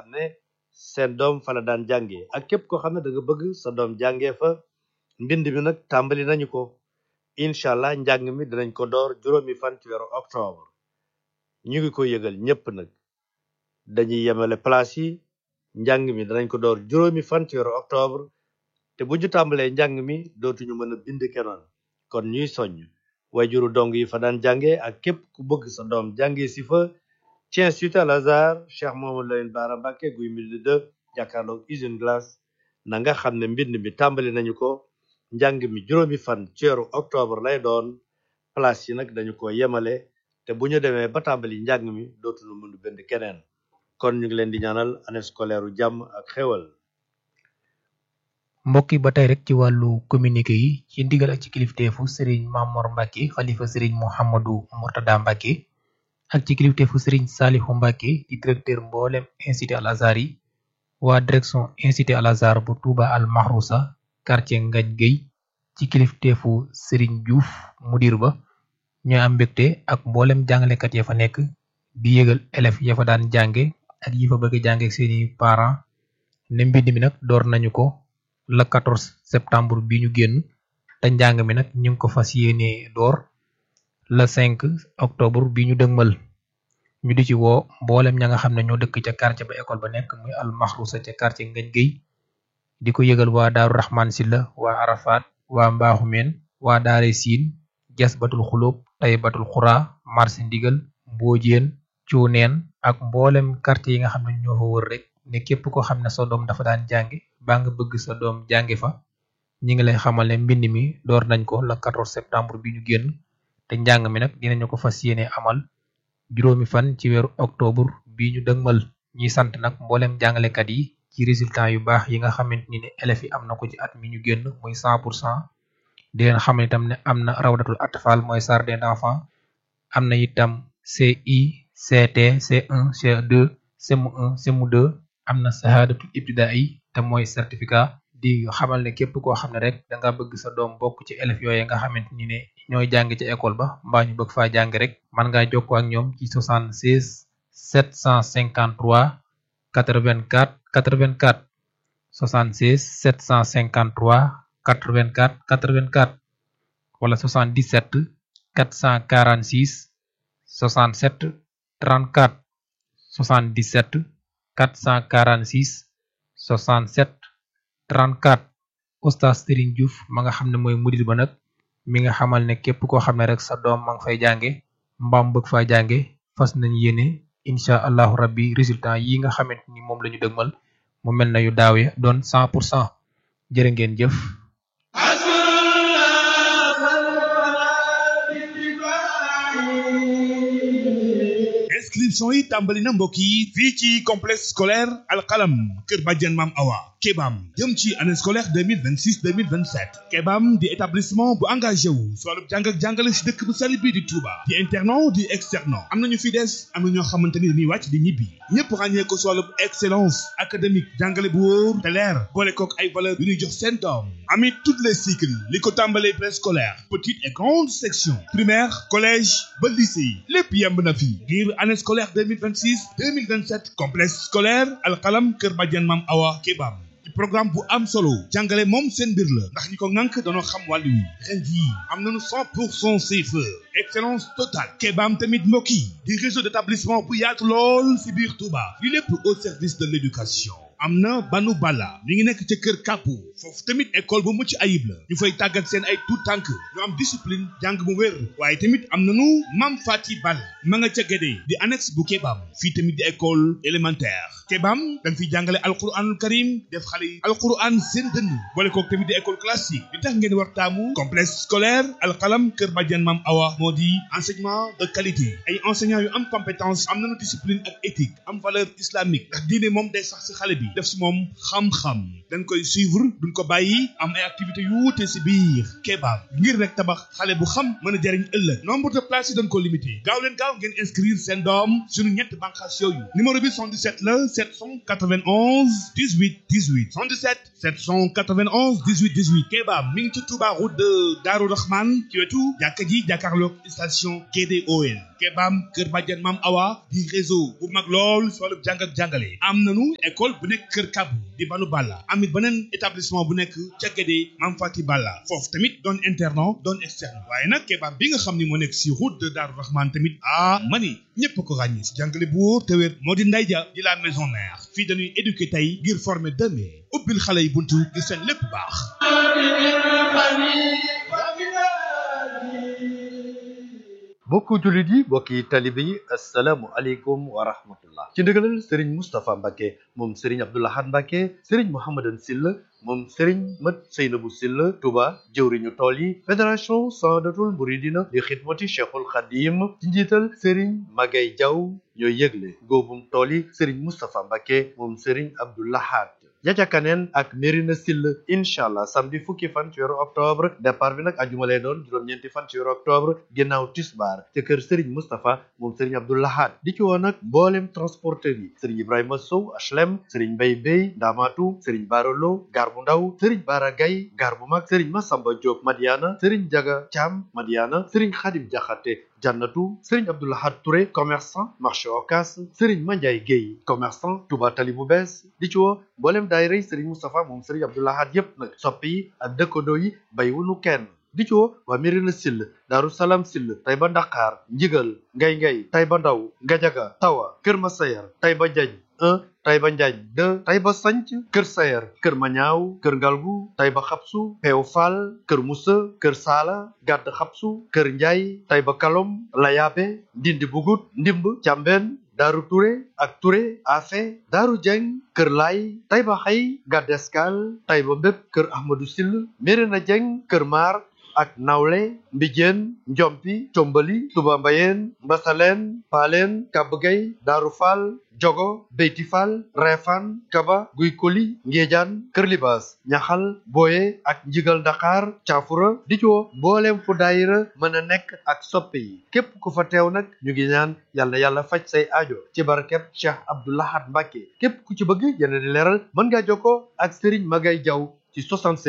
ne seen doom fa la daan jàngee ak képp koo xam ne da nga bëgg sa doom jàngee fa mbind mi nag tàmbali nañu ko incha allah njàng mi dinañ ko door juróomi fan ci weeru octobre ñu ngi ko yëgal ñépp nag dañuy yemale place yi njàng mi danañ ko door juróomi fan ci weeru octobre te bu ñu tàmbalee njàng mi dootuñu mën a bind kenoon kon ñuy soññ wayjuru dong yi fa daan jànge ak képp ku bëgg sa doom jànge si fa ci institut Al Azhar Cheikh Mamadou Lamine Bara Mbacké guy mbind de jàkkaarloog usine glace na nga xam ne mbind mi tàmbali nañu ko njàng mi juróomi fan ci weeru octobre lay doon place yi nag dañu ko yemale te bu ñu demee ba tàmbali njàng mi dootuñu mën a bind keneen kon ñu ngi leen di ñaanal année scolaire u jàmm ak xéwal mbokk yi ba tey rek ci wàllu communiqué yi ci ndigal ak ci kilifteefu sëriñ Mamor Mbacke xalifa sëriñ Mouhamadou Mourtada Mbacke ak ci kilifteefu sëriñ Salihu Mbacke di directeur mboolem institut Al Azhar yi waa direction institut Al Azhar bu Touba Al Mahrousa quartier Ngagne Gueye ci kilifteefu sëriñ Diouf mudir ba ñoo am mbégte ak mboolem jàngalekat ya fa nekk di yëgal élèves ya fa daan jànge ak yi fa bëgg jànge ak seeni parents ne mbind mi nag door nañu ko le 14 septembre bi ñu génn te njàng mi nag ñu ngi ko fas yéene door le 5 octobre bi ñu dëgmal ñu di ci woo mboolem ña nga xam ne ñoo dëkk ca quartier ba école ba nekk muy al maxrusa ca quartier Ngagne Gueye di ko yëgal waa daaru Rahman Silla waa Arafat waa Mbaaxumeen waa daare siin jas batul xulóob tay batul xuraa marché ndigal mboojeen cuuneen ak mboolem quartier yi nga xam ne ñoo fa wër rek ne képp ko xam ne sa doom dafa daan jànge baa nga bëgg sa doom jànge fa ñi ngi lay xamal ne mbind mi door nañ ko le 14 septembre bi ñu génn te njàng mi nag dinañu ko fas yéene amal juróomi fan ci weeru octobre bi ñu dëgmal ñuy sant nag mboolem jàngalekat yi ci résultat yu baax yi nga xamante ni ne élèves yi am na ko ci at mi ñu génn muy 100 pour cent di leen xamal itam ne am na rawdatul atfal mooy jardin d'enfants am na itam CI CT C1 C2 CM1 CM2 am na sahadatul ibtidaai te mooy certificat di xamal ne képp koo xam ne rek da nga bëgg sa doom bokk ci élèves yooyu nga xamante ni ne ñooy jàng ci école ba mbaa ñu bëgg faa jàng rek man ngaa jokkoo ak ñoom ci 76 753 84 84 76 753 84 84 wala 77 446 67 34 77 446 67 34 oustaz Serigne Diouf ma nga xam ne mooy mudir ba nag mi nga xamal ne képp koo xam ne rek sa doom ma nga fay jànge mbaam bëgg faa jànge fas nañ yéene incha allahu rabbi résultat yi nga xamante ni moom la ñu dëgmal mu mel na yu daaw ya doon 100 pour cent jërë ngeen jëf inscription yi tàmbali na mbokk yi fii ci complexe scolaire alxalam kër Badiane Mam Awa Kebam jëm ci année scolaire 2026 2027 Kebam di établissement bu engagé wu si wàllu jàng ak jàngale si dëkk bu sell bii di Touba di internat di externat am nañu fi des am na ñoo xamante ni dañuy wàcc di ñibbi ñëpp ràññee ko si wàllu excellence académique jàngale bu wóor te leer boole kook ay valeur yu ñuy jox seen doom amit toutes les cycles li ko tàmbalee préscolaire petite et grande section primaire collège ba lycée lépp yemb na fi ngir année scolaire 2026 2027 complexe scolaire alxalam kër Badiane Mam Awa Kebam ci programme bu am solo jàngale moom seen mbir la ndax ñi ko ŋànk danoo xam wàllu wi ren jii am nañu 100 pour cent CFE excellence totale Kebam tamit mbokk yi di réseau d'établissement bu yaatu lool si biir Touba li lépp au service de l'éducation am na banu bala mi ngi nekk ca kër kàppu foofu tamit école bu mucc ayib la ñu fay tàggat seen ay tout tànk ñu am discipline jàng bu wér waaye tamit am nanu mam fati bal ma nga ca gédee di annexe bu kebam fii tamit di école élémentaire kebam dañ fiy jàngale alquranul karim def xale yi alquran seen dënn boole kook tamit di école classique li tax ngeen war taamu complexe scolaire alxalam kër Badiane Mam Awa moo di enseignement de qualité ay enseignants yu am compétence am nanu discipline ak éthique am valeur islamique ndax diine moom day sax si xale bi def si moom xam-xam dañ koy suivre duñ ko bàyyi am ay activités yu wuute si biir Kebam ngir rek tabax xale bu xam mën a jariñ ëllëg nombre de places yi dañ ko limité gaaw leen gaaw ngeen inscrire seen doom suñu ñett bànqaas yooyu numéro bi 77 la 791 18 18 77 791 18 18 Keba mi ngi ci Touba route de Darou Rahman ci wetu jàkka ji jàkkaarloog station GDOL Kebam Kër Badiane Mam Awa di réseau bu mag lool si wàllu jàng ak jàngale am nanu école bu nekk Kër Kabu di Banu Balla amit beneen établissement bu nekk ca Guédé Mam Fati Balla foofu tamit doon internat doon externe waaye nag Kebam bi nga xam ni moo nekk si route de Darou Rahman tamit ah mani ñëpp ko ràññee si jàngale bu wóor te wér moo di Ndeye Dia di la maison mère fii dañuy éduquer tey ngir former demain ubbil xale yi buntu ngir seen lépp baax. mbokku jullit yi mbokki talibe yi asalaamu aleykum wa rahmatullah ci ndigalal sëriñ Moustapha Mbacke moom sëriñ Abdoulahad Mbacke sëriñ Mouhamadan Silla moom sëriñ Mat Seynabu Silla Touba jëwriñu tool yi fédération Sadatul Mouridina di xidmati Cheikhul Khadim ci njiital sëriñ Magay Jaw ñooy yëgle góobum tool yi sëriñ Moustapha Mbacke moom sëriñ Abdoulahad Jaja Kaneen ak Merina Sill incha allah samedi fukki fan ci weeru octobre départ bi nag ajuma lay doon juróom-ñeenti fan ci weeru octobre ginnaaw tisbaar ca kër Serigne Moustapha moom Serigne Abdoulahad di ci woon nag mboolem transporteur yi Serigne Ibrahima Sow HLM Serigne Mbaye Bey Ndamatu Serigne Barolo gar bu ndaw Serigne Bara Gaye gar bu mag Serigne Massamba Diop Madiana Serigne Jaga Thiam Madiana Serigne Khadim Diakhaté Jannatu Serigne Abdoulahad Touré commerçant marché Ocass Serigne Mandiaye Guèye commerçant Touba Tali bu bees di ci woo mboolem daayira yi Serigne Moustapha moom Serigne Abdoulahad yépp nag soppi yi ak dëkkandoo yi bàyyiwuñu kenn di ci woo waa Mirina Sill Daaru Salaam Sill Tayba Ndakaar Njigal Ngay Ngay Tayba Ndaw Ngajaga Tawa Kër Masayar Tayba Jañ 1 Tayba Njaañ 2 Tayba Sanc Kër Sayar Kër Mañaaw Kër Ngalgu Tayba Xabsu Peew Faal Kër Musa Kër Saala Gàdd Xabsu Kër Njaay Tayba Kalom Layaabe Ndindi Bugut Ndimb Càmbeen Daaru Touré ak Touré Afe Daaru Jeng Kër Laay Tayba Xay Gàdd Escale Tayba Mbépp Kër Ahmadou Sill Mérina Jeng Kër Maar ak nawle mbijeen njompi combali tuba mbayeen mbasaleen paaleen kabgay daaru faal jogo beyti faal reefaan kaba guy koli ngéejaan kër libaas ñaxal booye ak njigal dakar caafura di coo mbooleem fu daayira mën a nekk ak soppe yi képp ku fa teew nag ñu ngi ñaan yàlla yàlla faj say aajo ci barkeb cheikh abdoulahad mbàkke képp ku ci bëgg yeneen di leeral mën ngaa jokkoo ak sëriñ magay jaw ci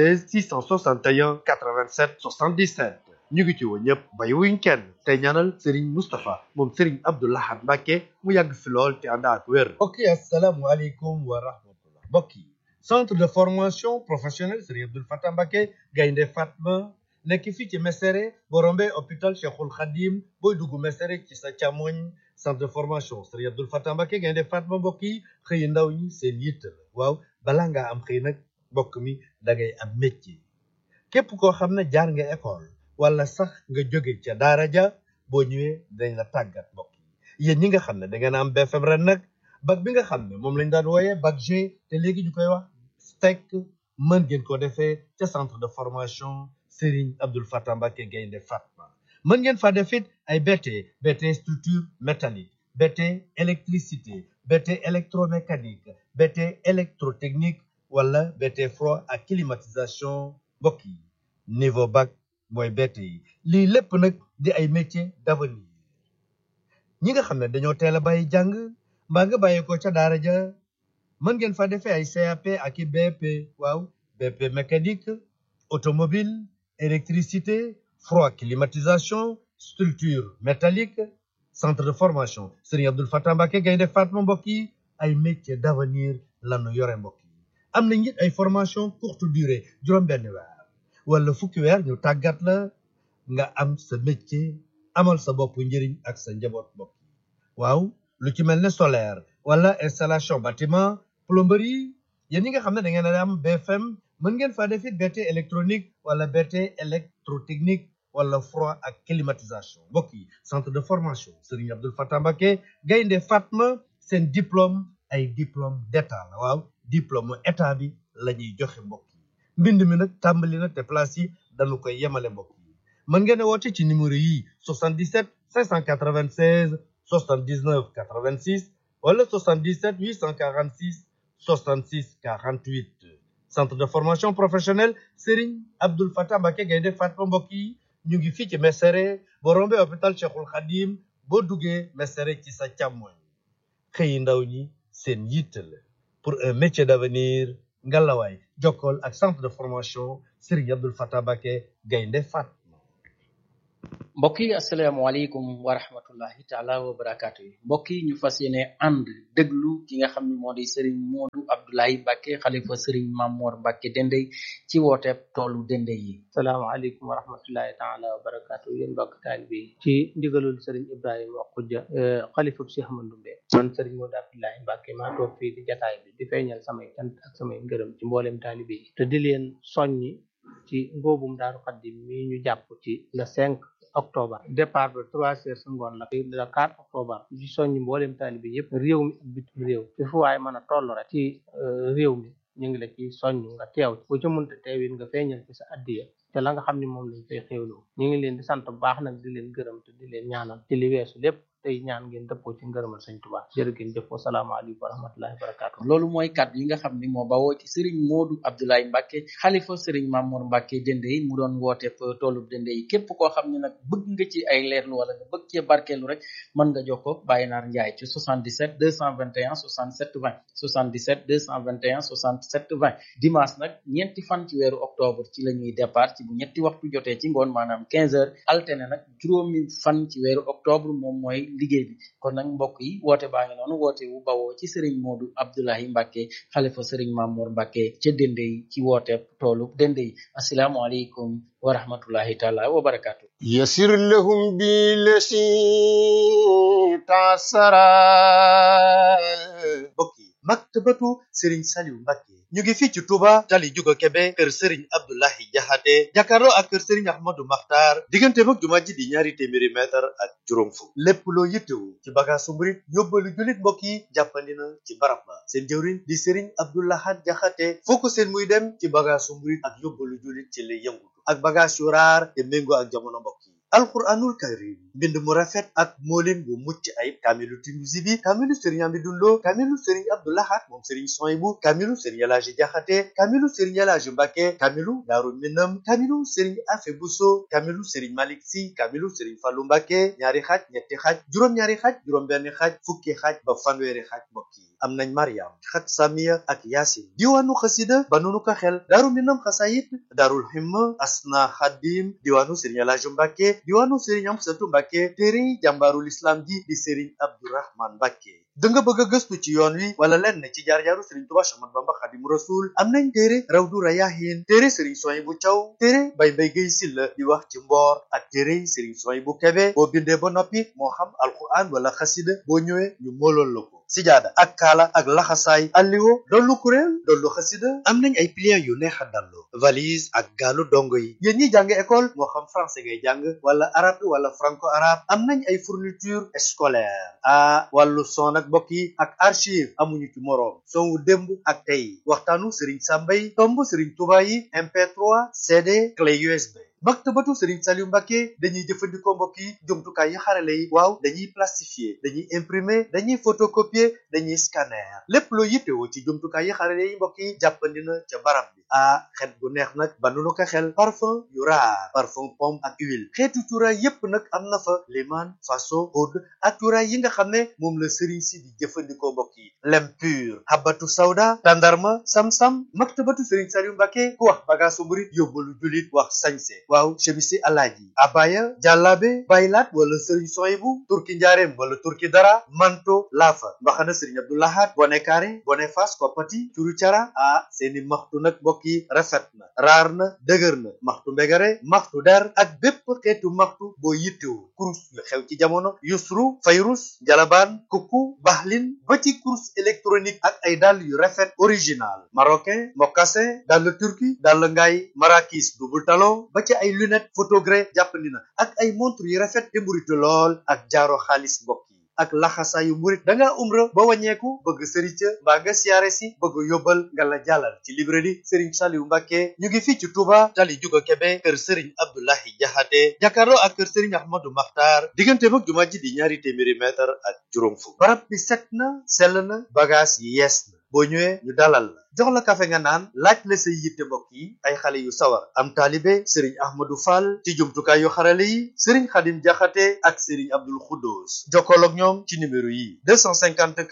76 661 87 77 ñu ngi ci woo ñëpp bàyyiwuñ kenn tey ñaanal Serigne Moustapha moom Serigne Abdou Lahad Mbacke mu yàgg fi lool te ànd ak wér. mbokk yi asalaamualeykum wa rahmatullah mbokk yi centre de formation professionnelle Serigne Abdoul Fatah Mbacke Gaynde Fatma nekk fii ci Mesere boo rombee hôpital Cheikhul Khadim booy dugg Mesere ci sa càmmoñ centre de formation Serigne Abdoul Fatah Mbacke Gaynde Fatma mbokk yi xëy ndaw ñi seen yitt la waaw balaa ngaa am xëy nag mbokk mi da ngay am métier képp koo xam ne jaar nga école wala sax nga jóge ca daara ja boo ñëwee dañ la tàggat mbokk yi yéen ñi nga xam ne da ngeen am BFM ren nag bac bi nga xam ne moom lañ daan wooyee bac G te léegi ñu koy wax STEC mën ngeen ko defee ca centre de formation Serigne Abdoul Fatah Mbacke Gaynde Fatma mën ngeen fa def it ay BT BT structure métallique BT électricité BT électromécanique BT électrotechnique wala BT froid ak climatisation mbokk yi niveau bac mooy BT yi lii lépp nag di ay métiers d'avenir ñi nga xam ne dañoo teel a bàyyi jàng mbaa nga bàyyi ko ca daara ja mën ngeen fa defee ay CAP ak i BP waaw BP mécanique automobile électricité froid climatisation structure métallique centre de formation Serigne Abdoul Fatah Mbacke Gaynde Fatma mbokk yi ay métiers d'avenir lanu yore mbokk yi am na it ay formation courte durée juróom-benn weer wala fukki weer ñu tàggat la nga am sa métier amal sa bopp njëriñ ak sa njaboot bopp waaw lu ci mel ne solaire wala installation bâtiment plomberie yéen ñi nga xam ne da ngeen a am BFM mën ngeen faa def it BT électronique wala BT électrotechnique wala froid ak climatisation mbokk yi centre de formation Serigne Abdoul Fatah Mbacke Gaynde Fatma seen diplôme ay diplôme d'état la waaw diplôme état bi la ñuy joxe mbokk yi mbind mi nag tàmbali na te place yi dañu koy yemale mbokk yi mën ngeen a woote ci numéro yi 77 596 79 86 wala 77 846 66 48 centre de formation professionnelle Serigne Abdoul Fatah Mbacke Gaynde Fatma mbokk yi ñu ngi fii ci Mesere boo rombee hôpital Cheikhul Khadim boo duggee Mesere ci sa càmmoñ xëyi ndaw ñi seen yitte la pour un métier d'avenir ngalawaay jokkool ak centre de formation Serigne Abdoul Fatah Mbacké Gaynde Fatma mbokk yi asalaamaaleykum wa rahmatullahi taala wa barakaatu yi mbokk yi ñu fas yéene ànd déglu ki nga xam ne moo di Serigne Modou Abdoulaye Mbacké xalifa Serigne Mamor Mbacké Dendey ci wooteeb toolu Dendey yi salaamaaleykum wa rahmatullahi taala wa barakaatu yéen mbokk taalibe yi ci ndigalul Serigne Ibrahima Khoudia xalifa Cheikh Ahmadou Ndoumbé man Serigne Modou Abdoulaye Mbacké maa toog fii di jataay bi di feeñal samay cant ak samay ngërëm ci mboolem taalibe yi te di leen soññi ci ngóobum Daaru Xaddim mi ñu jàpp ci le 5 octobre départ ba trois heures sa ngoon la le 4 octobre di soññi mboolem taalibe yëpp réew mi ak bitim réew fi fu waay mën a toll rek ci réew mi ñu ngi la ci soññ nga teew ku ci mënta teewit nga feeñal ci sa addiya te la nga xam ne moom lañ fay xéewloo ñu ngi leen di sant bu baax nag di leen gërëm te di leen ñaanal ci li weesu lépp tey ñaan ngeen dëppoo ci ngërëmal sëñ Tuubaa jërë ngeen jëf wasalaamaaleykum wa rahmatullahi wa barakaatu loolu mooy kàddu yi nga xam ni moo bawoo ci Serigne Modou Abdoulaye Mbacké xalifa Serigne Mamour Mbacké Dendey mu doon wooteeb toolub Dendey képp koo xam ne nag bëgg nga ci ay leerlu wala nga bëgg cee barkeelu rek mën nga jokkoo Baye Naar Ndiaye ci 77 221 67 20 77 221 67 20 dimanche nag ñeenti fan ci weeru octobre ci la ñuy départ ci bu ñetti waxtu jotee ci ngoon maanaam 15 heures alterné nag juróomi fan ci weeru octobre moom mooy liggéey bi kon nag mbokk yi woote baa ngi noonu woote wu bawoo ci Serigne Modou Abdoulaye Mbacké xalifa Serigne Mamour Mbacké ca Dendey ci woote toolu Dendey asalaamualeykum wa rahmatullahi taala wa barakaatu يسر لهم بالذي تعسرا mbokk yi maktabatu Serigne Saliou Mbacké ñu ngi fii ci Touba tali Juga Kebe kër Serigne Abdoulahi Jaxate jàkkaarloo ak kër Serigne Ahmadou Makhtar diggante mag jumaa ji di ñaari téeméeri mètre ak juróom fukk lépp loo yittewu ci bagaasu murit yóbbalu jullit mbokk yi jàppandi na ci barab ba seen jëwriñ di Serigne Abdoulahat Jaxate foo ko seen muy dem ci bagaasu murit ak yóbbalu jullit ci lay yëngutu ak bagaas yu raar te méngoo ak jamono mbokk yi alquranul karim mbind mu rafet ak moolin bu mucc ayib kaamilu Tinuusi bi kaamilu sëriñ Amidou Lo kaamilu sëriñ Abdou Lahad moom sëriñ Soyibu kaamilu sëriñ Elaaji Jaxate kaamilu sëriñ Elaaji Mbàkke kaamilu Daaru Minam kaamilu sëriñ Afe Buso kaamilu sëriñ Malik Si kaamilu sëriñ Fallu Mbàkke ñaari xaaj ñetti xaaj juróom-ñaari xaaj juróom-benn xaaj fukki xaaj ba fanweeri xaaj mbokk yi am nañ Mariam xat Samiya ak Yaasin diwaanu xasida ba nunu ko xel Daaru Minam xasayit Daarul Himma Asna Xadim diwaanu sëriñ Elaaji Mbàkke diwaanu sëriñ Amsatu Mbàkke téere jàmbaarul islam ji di sëriñ Abdourahman Mbàkke da nga bëgg a gëstu ci yoon wi wala lenn ci jaar-jaaru sëriñ Tuubaa Séex Ahmadu Bamba Xaadimu Rasuul am nañ téere Rawdu Rayaahiin téere sëriñ Suwaybu Caw téere Bay Mbay Gay Silla di wax ci mboor ak téere sëriñ Suwaybu Kebe boo bindee ba noppi moo xam alquran wala xasida boo ñëwee ñu moolool la ko sijaada ak kaala ak laxasaay alliwo dollu kuréel dollu xasida am nañ ay pliants yu neex a dallu valise ak gaalu dongo yi yéen ñi jàng école moo xam français ngay jàng wala arabe wala franco arabe am nañ ay fourniture scolaire ah wàllu son ak mbokk yi ak archive amuñu ci moroom son wu démb ak tey waxtaanu Serigne Samba yi tomb Serigne Touba yi MP3 CD clé USB. maktabatu Serigne Saliou Mbacké dañuy jëfandikoo mbokk yi jumtukaay yi xarale yi waaw dañuy plastifier dañuy imprimer dañuy photocopier dañuy scanner lépp loo yittewoo ci jumtukaay yi xarale yi mbokk yi jàppandi na ca barab bi ah xet bu neex nag ba nu ko xel parfum yu raar parfum pomme ak huile xeetu cuuraay yépp nag am na fa liman faso oud ak cuuraay yi nga xam ne moom la Serigne si di jëfandikoo mbokk yi lem pur habatu sawda tandarma sam-sam maktabatu Serigne Saliou Mbacké ku wax bagaasu murit yóbbalu julit wax sañse waaw chemisi alaaji abaya jàllaabe baylaat wala sëriñ soyibu turki njaareem wala turki dara manto laafa mbaxana sëriñ abdoulahat bone kaare bone fas koppati curu cara ah seeni maxtu nag mbokk yi rafet na raar na dëgër na maxtu mbegare maxtu der ak bépp xeetu maxtu boo yittewu kurus yu xew ci jamono yusru fayrus jalabaan kuku baxlin ba ci kurus électronique ak ay dàll yu rafet original marocain mocassin dàll turki dàll ngaay marakis double talon ba ci ay lunette photogré jàppandi na ak ay montre yu rafet te mburitu lool ak jaaro xaalis mbokk yi ak laxasaayu murit da ngaa umra ba wàññeeku bëgg sëriñ ca mbaa nga siyaare si bëgg yóbbal nga la jàllal ci librairie Serigne Saliou Mbacké ñu ngi fii ci Touba tali Juga Kebe kër Serigne Abdoulahi Jaxate jàkkaarloo ak kër Serigne Ahmadou Makhtar diggante mag jumaa ji di ñaari téeméeri mètre ak juróom fukk barab bi set na sell na bagage yi yees na boo ñëwee ñu dalal la jox la kafe nga naan laaj la say yitte mbokk yi ay xale yu sawar am taalibe sëriñ ahmadou fall ci jumtukaay yu xarale yi sëriñ xadim jaxate ak sëriñ abdul xuddoos jokkool ak ñoom ci numéro yi 254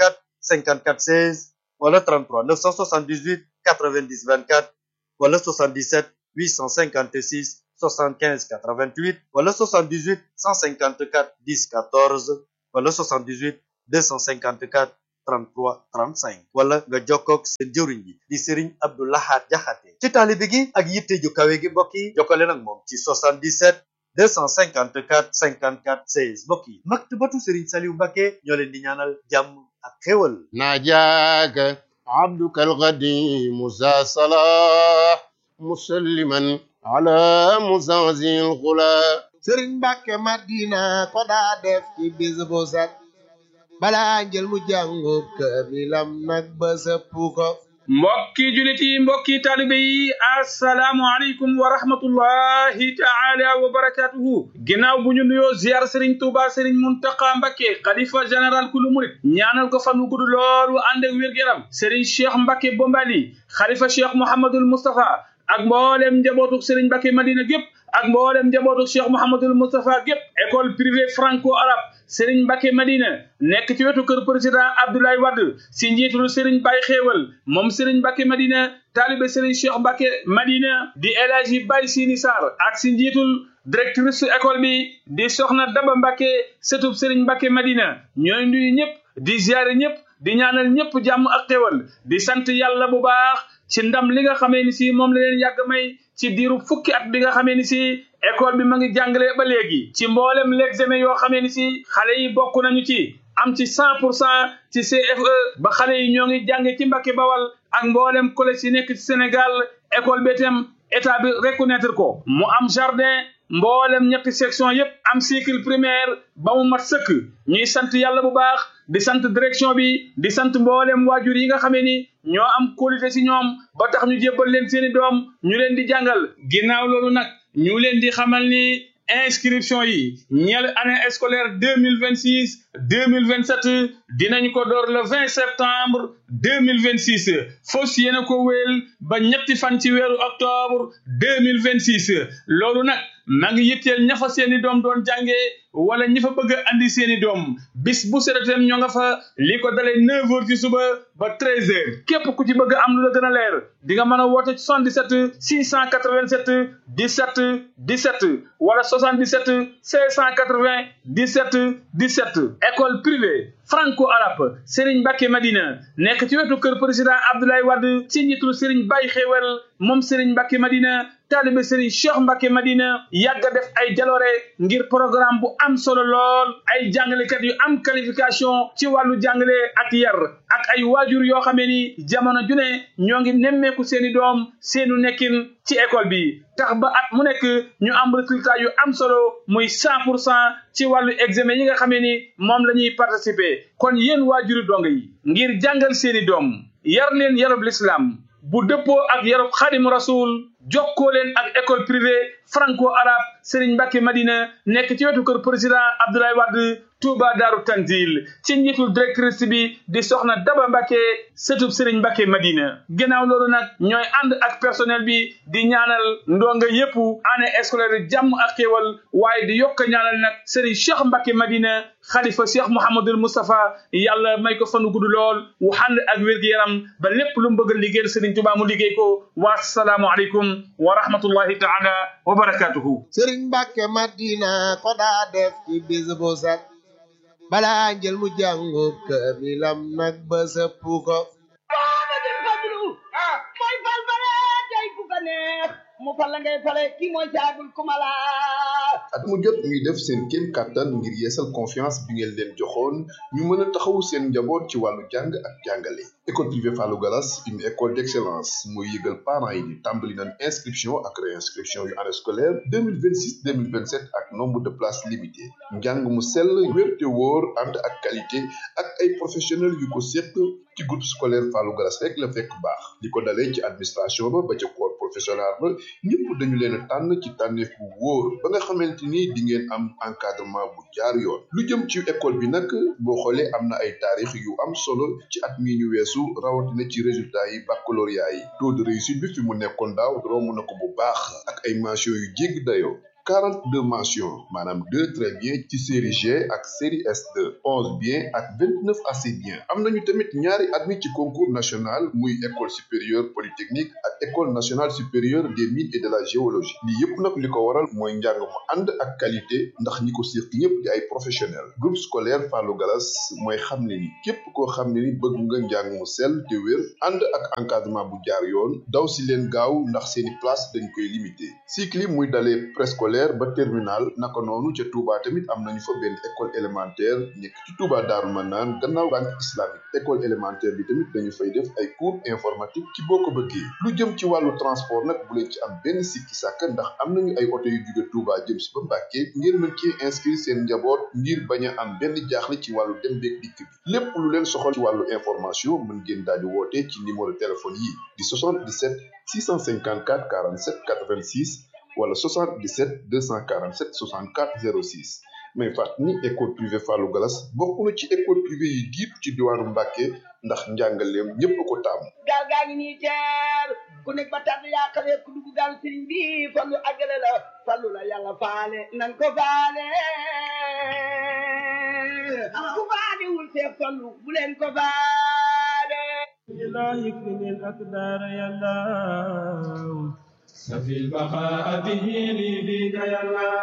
54 16 wala 33 978 90 24 wala 77 856 75 88 wala 78 154 10 14 wala 78 254 33 35 wala nga jokkoog seen jëwriñ bi di Serigne Abdou Lahad Jaxate ci taalibe gi ak yitte ju kawe gi mbokk yi jokkale nag moom ci 77 254 54 16 mbokk yi maktabatu Serigne Saliou Mbacké ñoo leen di ñaanal jàmm ak xéwal ناجاك عبدك القديم ذا صلاح مسلما على مزازي الغلا sëriñ Mbàkke Madina ko daa def ci bis bu set balaa njël mu jàngu kaamilam nag ba sëpp ko mbokki julit yi mbokki taalibe yi asalaamu aleykum wa rahmatullahi taala wa barakatuhu ginnaaw bu ñu nuyoo ziar sëriñ tuuba sëriñ muntaqa mbakke xalifa général kulu murit ñaanal ko fan wu gudd lool wu ànd ak wér-gu-yaram sëriñ cheikh mbakke bombali xalifa cheikh mouhamadul moustapha ak mboolem njabootuk sëriñ mbakke madina gépp ak mboolem njabootuk cheikh mouhamadul moustapha gépp école privée franco arabe Serigne Mbacke Madina nekk ci wetu kër président Abdoulaye Wade si njiitul Serigne Baye Xéewal moom Serigne Mbacke Madina taalibe Serigne Cheikh Mbacke Madina di El Hadji Baye Sini Sarr ak si njiitul directrice école bi di Soxna Daba Mbacke sëtub Serigne Mbacke Madina ñooy nuyu ñëpp di ziare ñëpp di ñaanal ñëpp jàmm ak xéewal di sant yàlla bu baax ci ndam li nga xamee ni si moom la leen yàgg may ci diiru fukki at bi nga xamee ni si école bi ma ngi jàngale ba léegi ci mboolem l'examen yoo xamee ni si xale yi bokk nañu ci am ci cent pour cent ci CFE ba xale yi ñoo ngi jànge ci Mbàkke Bawal ak mboolem collège yi nekk ci Sénégal école bi itam état bi reconnaître ko mu am jardin mboolem ñetti section yépp am cycle primaire ba mu mat sëkk ñuy sant yàlla bu baax di sant direction bi di sant mboolem waajur yi nga xamee ni ñoo am qualité ci ñoom ba tax ñu jébbal leen seeni doom ñu leen di jàngal ginnaaw loolu nag ñu leen di xamal ni inscription yi ñeel année scolaire deux mille vingt six deux mille vingt sept dinañ ko door le vingt septembre deux mille vingt six fos yéena ko wéel ba ñetti fan ci weeru octobre deux mille vingt six loolu nag maa ngi yitteel ña fa seeni doom doon jàngee wala ñi fa bëgg a andi seeni doom bis bu seretem ñoo nga fa li ko dalee neuf heures ci suba ba treize heures képp ku ci bëgg am lu la gën a leer di nga mën a woote 77 687 17 17 wala 77 680 17 17 école privée franco arabe Serigne Mbacke Madina nekk ci wetu kër président Abdoulaye Wade ci njiitul Serigne Baye Xewel moom Serigne Mbacke Madina taalibe Serigne Cheikh Mbacke Madina yàgg a def ay jaloore ngir programme bu am solo lool ay jàngalekat yu am qualification ci wàllu jàngale ak yar ak ay waajur yoo xamee ni jamono ju ne ñoo ngi nemmeeku seeni doom seenu nekkin ci école bi tax ba at mu nekk ñu am résultat yu am solo muy cent pour cent ci wàllu examen yi nga xamee ni moom la ñuy participer kon yéen waajuri dong yi ngir jàngal seeni doom yar leen yarub l'islam bu dëppoo ak yarub xaadimu rasul jokkoo leen ak école privée franco arabe Serigne Mbacke Madina nekk ci wetu kër président Abdoulaye Wade Touba Daaru Tanzil ci njiitul directrice bi di soxna Daba Mbacke sëtub Serigne Mbacke Madina ginnaaw loolu nag ñooy ànd ak personnel bi di ñaanal ndonga yépp année scolaire jàmm ak xéewal waaye di yokk ñaanal nag Serigne Cheikh Mbacke Madina xalifa Cheikh Mouhamadul Moustapha yàlla may ko fanu gudd lool wu ànd ak wér-gu-yaram ba lépp lu mu bëgg a liggéeyal Serigne Touba mu liggéey ko wa salaamu aleykum wa rahmatullahi taala wa barakatuhu sëriñ Mbàkke Madina ko daa def ci bis bu set balaa njël mu jàngu kaamilam nag ba sëpp ko mooy fal fale tey ku ko neex mu fal la ngay fale kii mooy caagul kumala at mu jot ñuy def seen kéem kàttan ngir yeesal confiance bi ngeen leen joxoon ñu mën a taxawu seen njaboot ci wàllu jàng ak jàngale école privée Fallou Gallas une école d'excellence mooy yëgal parents yi ni tàmbali nañ inscription ak réinscription yu année scolaire 2026 2027 ak nombre de places limité njàng mu sell wér te wóor ànd ak qualité ak ay professionnels yu ko séq ci groupe scolaire Fallou Gallas rek la fekk baax li ko dalee ci administration ba ba ca corps professoral ba ñëpp dañu leen a tànn ci tànneef bu wóor ba nga xamante ni di ngeen am encadrement bu jaar yoon lu jëm ci école bi nag boo xoolee am na ay taarix yu am solo ci at mi ñu weesu rawatina ci résultat yi baccalauréat yi taux de réussite bi fi mu nekkoon daaw romb na ko bu baax ak ay mention yu jégg dayoo 42 mentions maanaam 2 très bien ci série G ak série S2 11 bien ak 29 assez bien am nañu tamit ñaari admis ci concours national muy école supérieure polytechnique ak école nationale supérieure des mines et de la géologie lii yépp nag li ko waral mooy njàng mu ànd ak qualité ndax ñi ko séq ñëpp di ay professionnel groupe scolaire Fallou Galas mooy xam ne ni képp koo xam ne ni bëgg nga njàng mu sell te wér ànd ak encadrement bu jaar yoon daw si leen gaaw ndax seeni place dañ koy limité cycle yi muy dalee préscolaire ba terminal naka noonu ca Touba tamit am nañu fa benn école élémentaire nekk ci Touba Daaru Manaan gannaaw banque islamique école élémentaire bi tamit dañu fay def ay cours informatique ci boo ko bëggee lu jëm ci wàllu transport nag bu leen ci am benn sikki sàkk ndax am nañu ay oto yu jóge Touba jëm si ba Mbàkke ngeen mën ci inscrire seen njaboot ngir bañ a am benn jaaxle ci wàllu dem beeg dikk bi lépp lu leen soxal ci wàllu information mën ngeen daal di woote ci numéro téléphone yi di 77 654 47 86 wala 77 247 64 06 mais fàttali ni école privée Fallou Galas bokk na ci école privée yi jiitu ci diwaanu Mbàkke ndax njàngaleem ñépp ko taamu gaal gaa ngi nii teer ku nekk ba tànn yaa xale ku dugg gaal sëriñ bi fallu àggale la fallu la yàlla faale nan ko faale ku faale wul see fallu bu leen ko faale الله يكفني الأقدار يا الله سفي البقاء به لي بك يا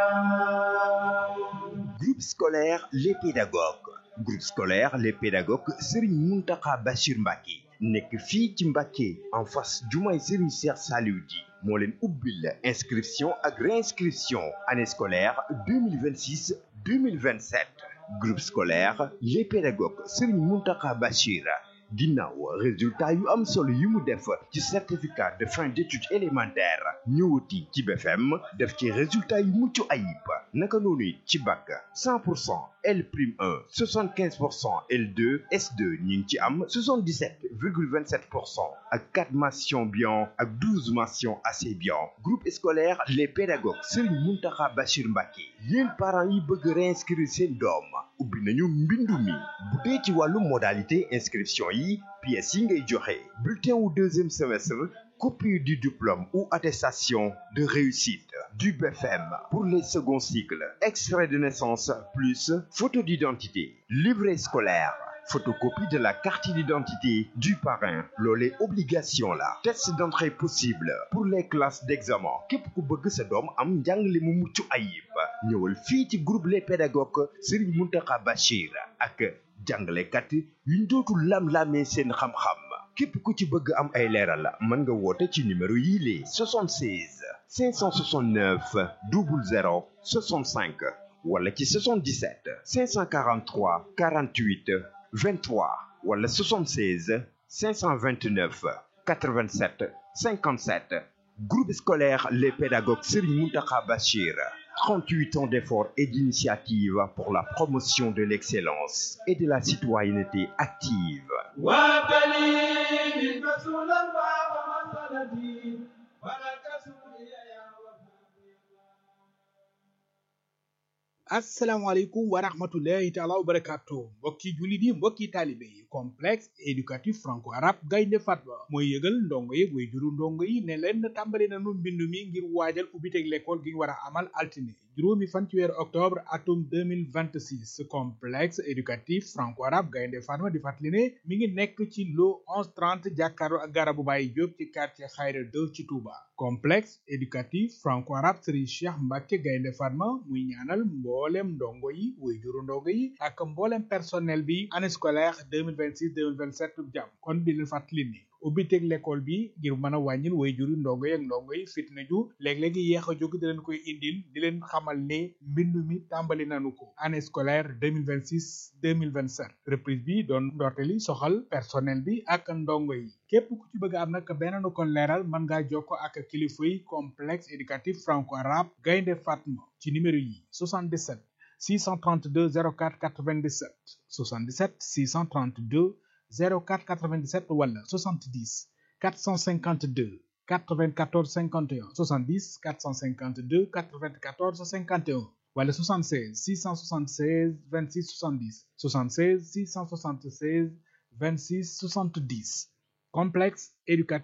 الله Groupe scolaire Les Pédagogues groupe scolaire Les Pédagogues Serigne Mountakha Bachir Mbacké nekk fii ci Mbacké en face jumaay Serigne Cheikh Saliou Di moo leen ubbil inscription ak réinscription année scolaire 2026 2027 groupe scolaire Les Pédagogues Serigne Mountakha Bachir ginnaaw résultat yu am solo yi mu def ci certificat de fin d'études élémentaires ñëwati ci BFM def ci résultat yu mucc ayib naka noonu it ci bac 100 pour cent L prime 1 75 pour cent L2 S2 ñu ngi ci am 77 virgule 27 pour cent ak 4 mentions bien ak 12 mentions assez bien groupe scolaire les pédagogues Serigne Mountakha Bachir Mbacké yéen parents yi bëgg réinscrire seen doom ubbi nañu mbindu mi bu dee ci wàllu modalité inscription yi pièces yi ngay joxe bulletin wu deuxième semestre copie du diplôme ou attestation de réussite du BFM pour les seconds cycles extrait de naissance plus photo d'identité livret scolaire photocopie de la carte d'identité du parrain loolee obligation la test d'entrée possible pour les classes d'examen képp ku bëgg sa doom am njàngale mu mucc ayib ñëwal fii ci groupe les pédagogues Serigne Mountakha Bachir ak jàngalekat yuñ dootul lam-lamee seen xam-xam képp ku ci bëgg am ay leeral mën nga woote ci numéro yii lee 76 569 00 65 wala ci 77 543 48 23 wala 76 529 87 57 groupe scolaire les pédagogues Serigne Mountakha Bachir 38 ans d'efforts et d'initiatives pour la promotion de l'excellence et de la citoyenneté active وابني رسول الله ومسندي ولك سوري يا asalaamaaleykum wa rahmatullahi taala wa barakatu mbokki jullit yi mbokki taalibe yi complexe éducatif franco arabe gaynde fatba mooy yëgal ndongo yi way juru ndongo yi ne leen tàmbali nanu mbindu mi ngir waajal ubbiteg l'école gi ñu war a amal altine juróomi fan ci weeru octobre atum 2026 complexe éducatif franco arabe gaynde fatma di fàttali ne mi ngi nekk ci lo 1130 jàkkaarloo ak garabu Baye Diop ci quartier Khayra 2 ci Touba complexe éducatif franco arabe Serigne Cheikh Mbacke gaynde fatma muy ñaanal mboolem ndongo yi way juru ndongo yi ak mboolem personnel bi année scolaire 2026 2027 jàmm kon di leen fàttali ni ubbiteg l'école bi ngir mën a wàññil way juri ndongo yi ak ndongo yi fitna ju léeg-léegi yéex a jóg di leen koy indil di leen xamal ne mbindu mi tàmbali nanu ko année scolaire 2026 2027 reprise bi doon ndorteli soxal personnel bi ak ndongo yi képp ku ci bëgg am nag beneen nu kon leeral mën ngaa jokko ak kilifa yi complexe éducatif franco arabe gaynde fatma ci numéro yi 77 632 04 97 77 632 04 97 wala 70 452 94 51 70 452 94 51 wala 76 676 26 70 76 676 26 70 complexe éducatif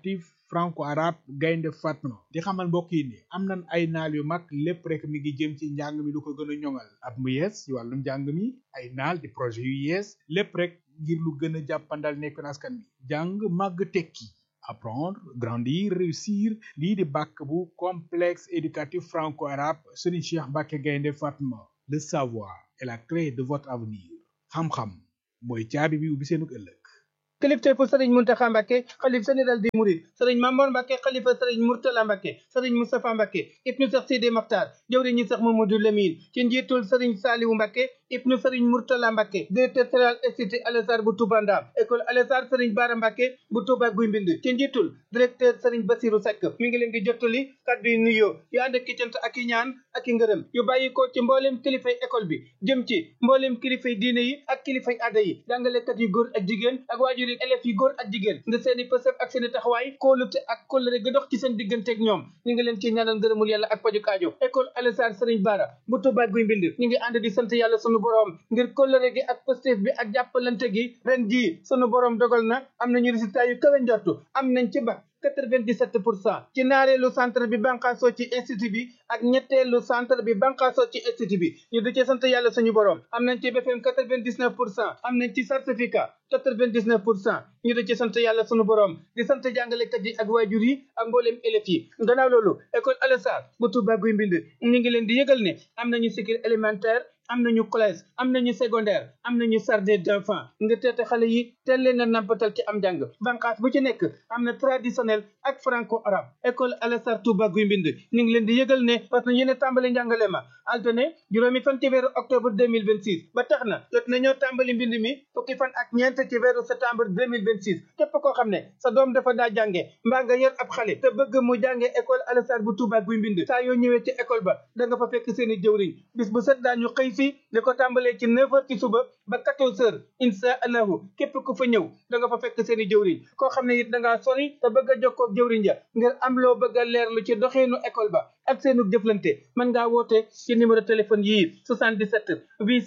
franco arabe gaynde fatma di xamal mbokk yi ni am nañ ay naal yu mag lépp rek mi ngi jëm ci njàng mi lu ko gën a ñoŋal at mu yees ci wàllu njàng mi ay naal di projet yu yees lépp rek ngir lu gën a jàppandal nekk askan mi jàng màgg tekki apprendre grandir réussir lii di bàkk bu complexe éducatif franco arabe Serigne Cheikh Mbacke gaynde fatma le savoir est la clé de votre avenir xam-xam mooy caabi bi ubbi seenu ëllëg kilifteefu sëriñ Muntaxa Mbàkke xalif général des mourides sëriñ Mamoor Mbàkke xalifa sëriñ Murtala Mbàkke sëriñ Moustapha Mbàkke ibnu Seex Sidi Maxtaar jëwriñu Seex Mamadou Lamine ci njiitul sëriñ Saaliwu Mbàkke ibnu sëriñ Murtala Mbàkke directeur général institut Al Azhar bu Touba Ndam école Al Azhar sëriñ Baara Mbàkke bu Touba Guy Mbind ci njiitul directeur sëriñ Basiru Seck mi ngi leen di jottali kàddu yu nuyoo yu ànd ak ki cant ak i ñaan ak i ngërëm yu bàyyi ko ci mbooleem kilifay école bi jëm ci mbooleem kilifay diine yi ak kilifay aada yi jàngalekat yu góor ak jigéen ak waajur yi élèves yi góor ak jigéen nga seeni pësëf ak seeni taxawaay kóolute ak kóllëre ga dox ci seen digganteeg ñoom ñu ngi leen ci ñaanal ngërëmul yàlla ak paju kaajo école Al Azhar sëriñ Baara bu Touba Guy Mbind ñu ngi ànd di sant yàlla sunu borom ngir kóllëre gi ak pëstéef bi ak jàppalante gi ren jii sunu borom dogal na am nañu résultat yu kawe njortu am nañ ci ba 97 pour cent ci naareelu centre bi banqaasoo ci institut bi ak ñetteelu centre bi banqaasoo ci institut bi ñu di ci sant yàlla suñu borom am nañ ci BFM 99 pour cent am nañ ci certificat 99 pour cent ñu di ci sant yàlla suñu borom di sant jàngalekat yi ak waajur yi ak mbooleem élèves yi gannaaw loolu école Al Azhar bu Touba Guy Mbind ñu ngi leen di yëgal ne am nañu cycle élémentaire am nañu collège am nañu secondaire am nañu jardin d'enfants nga teete xale yi teel leen a nampatal ci am njàng banqaas bu ci nekk am na traditionnel ak franco arabe école Al Azhar Touba Guy Mbind ñu ngi leen di yëgal ne parce que yéen a tàmbali njàngale ma altine juróomi fan ci weeru octobre 2026 ba tax na jot nañoo tàmbali mbind mi fukki fan ak ñeent ci weeru septembre 2026 képp koo xam ne sa doom dafa daa jànge mbaa nga yor ab xale te bëgg mu jànge école Al Azhar bu Touba Guy Mbind saa yoo ñëwee ci école ba da nga fa fekk seen i jëwriñ bis bu set daañu xëy si li ko tàmbalee ci 9 heures ci suba ba 14 heures insha allahu képp ku fa ñëw da nga fa fekk seen i jëwriñ koo xam ne it da ngaa sori te bëgg a jokkoo ak jëwriñ ja ngir am loo bëgg a leerlu ci doxeenu école ba ak seenu jëflante mën ngaa woote ci numéro téléphone yii 77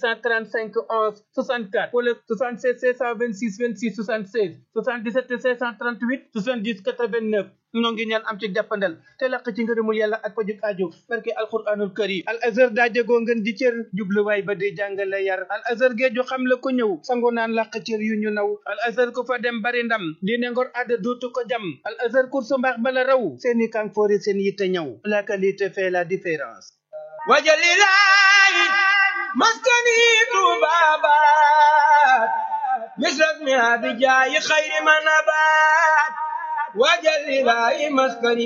835 11 64 wala 76 626 26 76 77 538 70 89 noo ngi ñaan am ci jàppandal te laq ci ngërëmul yàlla ak pajuk aajo barke alquranul karim al azhar daa jegoo ngeen di cër jubluwaay ba di jàngale yar al azhar géeju xam la ko ñëw sango naan laq cër yu ñu naw al azhar ku fa dem bari ndam diine ngor adda duutu ko jam al azhar kursu mbaax bala raw seeni kanfoori seen yitte ñëw la qualité fait la différence wajalilahi maskani tubabat misrasmi abijayi khayri manabat wajalilahi maskani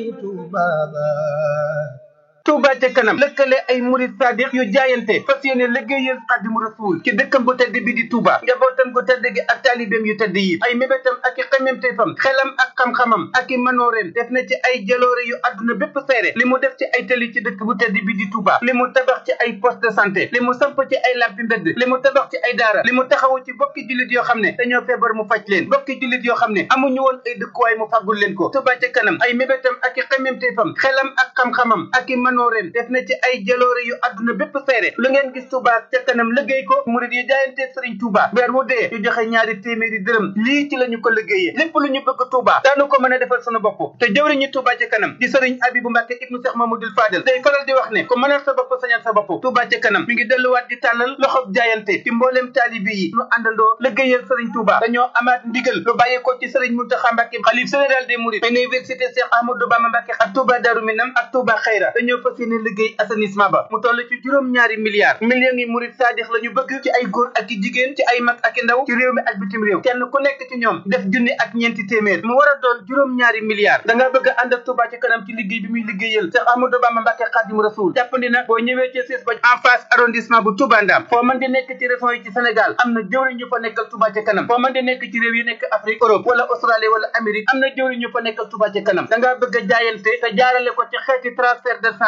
tubabat Touba ca kanam lëkkale ay murid sadiq yu jaayante fas yéene liggéeyal xadimu rasul ci dëkkam bu tedd bi di Touba njabootam gu tedd gi ak taalibeem yu tedd yi ay mébétam ak i xememteefam xelam ak xam-xamam ak i manooreem def na ci ay jaloore yu àdduna bépp seere li mu def ci ay tali ci dëkk bu tedd bi di Touba li mu tabax ci ay poste de santé li mu samp ci ay lampi mbedd li mu tabax ci ay daara li mu taxawu ci bokki jullit yoo xam ne dañoo feebar mu faj leen bokki jullit yoo xam ne amuñu woon ay dëkkuwaay mu fàggul leen ko Touba ca kanam ay mébétam ak i xememteefam xelam ak xam-xamam ak i manooreen def na ci ay jaloore yu àdduna bépp seere lu ngeen gis Touba ca kanam liggéey ko murid yi jaayante Sëriñ Touba weer wu dee ñu joxe ñaari téeméeri dërëm lii ci la ñu ko liggéeyee lépp lu ñu bëgg Touba daanu ko mën a defal sunu bopp te jëwriñu Touba ca kanam di Sëriñ Abibu Mbàkke ibnu Seex Mamadul Fadel day faral di wax ne ko mënal sa bopp sañal sa bopp Touba ca kanam mi ngi delluwaat di tàllal loxob jaayante ci mbooleem taalibi yi nu àndandoo liggéeyal Sëriñ Touba dañoo amaat ndigal lu bàyyeekoo ci Sëriñ Muntaxa Mbàkke xalif général des mourides université Cheikh Ahmadou Bamba Mbàkke ak Touba Darou Minam ak Touba Xayra dañoo fas yéene liggéey assainissement ba mu toll ci juróom ñaari milliards millions yi murid saadix la ñu bëgg ci ay góor ak i jigéen ci ay mag ak i ndaw ci réew mi ak bitim réew kenn ku nekk ci ñoom def junni ak ñeenti téeméer mu war a doon juróom ñaari milliards da nga bëgg a ànd ak Touba ci kanam ci liggéey bi muy liggéeyal Cheikh Ahmadou Bamba Mbàkke Xaadimu Rasuul jàppandi na boo ñëwee ci siis ba en face arrondissement bu Touba Ndam foo mën di nekk ci région yi ci Sénégal am na jëwriñ ñu fa nekkal Touba ci kanam foo mën di nekk ci réew yi nekk Afrique Europe wala Australie wala Amérique am na jëwriñ ñu fa nekkal Touba ci kanam da ngaa bëgg a jaayante te jaarale ko ci xeeti transfert d'argent yi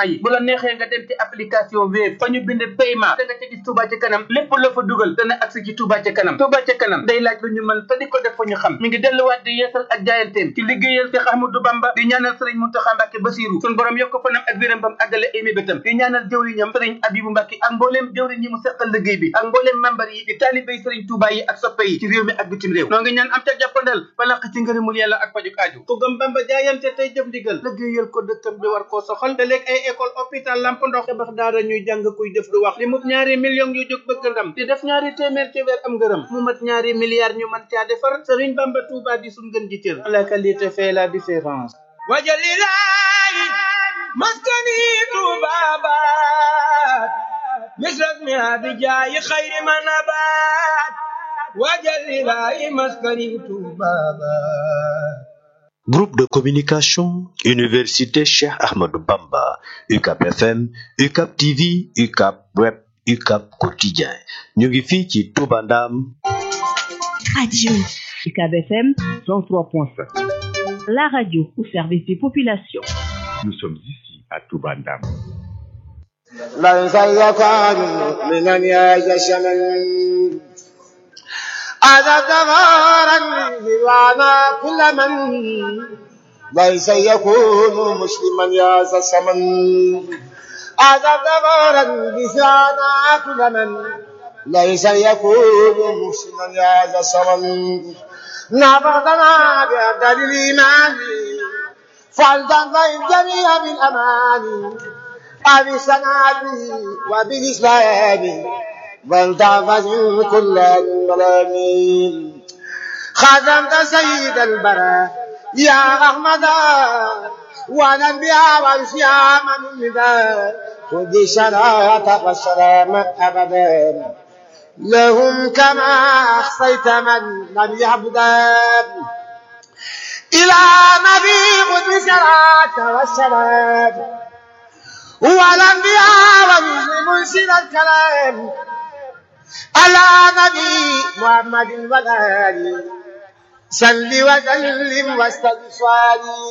yi bu la neexee nga dem ci application Wave fa ñu bind paiement da nga ca gis Touba ca kanam lépp la fa dugal dana agsi ci Touba ca kanam Touba ca kanam day laaj lu ñu mën te di ko def fa ñu xam mi ngi delluwaat di yeesal ak jaayanteem ci liggéeyal Cheikh Ahmadou Bamba di ñaanal sëriñ Mountakha Mbacké Bassirou sun borom yokk fanam ak wéram bam àggale ay mébétam di ñaanal jëwriñam sëriñ Abibou Mbacké ak mbooleem jëwriñ yi mu seqal liggéey bi ak mbooleem membar yi di taalibéy sëriñ Touba yi ak soppe yi ci réew mi ak bitim réew noo ngi ñaan am ca jàppandal ba laq ci ngërëmul yàlla ak pajuk aaju ku gëm Bamba jaayante tey jëf ndigal liggéeyal ko dëkkam bi war koo soxal te léeg ay école hôpital lamp ndox tabax daara ñuy jàng kuy def du wax li mut ñaari millions yu jóg bëgg ndam di def ñaari téeméer ci weer am ngërëm mu mat ñaari milliards ñu mën caa defar sëriñ Bamba Touba di suñ gën ji cër la qualité fait la différence wajalilahi maskani tubabat misrak mi abijayi khayri manabat wajalilahi maskani tubabat Groupe de communication Université Cheikh Ahmadou Bamba UCAP FM UCAP TV UCAP Web UCAP Quotidien ñu ngi fii ci Touba Ndam Radio UCAB FM 103.5. La radio au service des populations. Nous sommes ici à Touba Ndam. ليس يكون من أن يجشمن هذا دغارا وانا كل من ليس يكون مسلما يا ذا السمن هذا دغارا بسانا كل من ليس يكون مسلما يا ذا السمن نبضنا بأبدال الإيمان فلتنظر الجميع بالأمان أبسنا وبالإسلام فلتعفز كل الملامين خدمت سيد البراء يا أحمد والأنبياء والصيام من نداء خذ الشراعة والسلام أبدا لهم كما أحصيت من لم يعبدا إلى نبي خذ الشراعة والسلام والأنبياء والمرسل الكلام على نبي محمد وآله صل وسلم واستغفر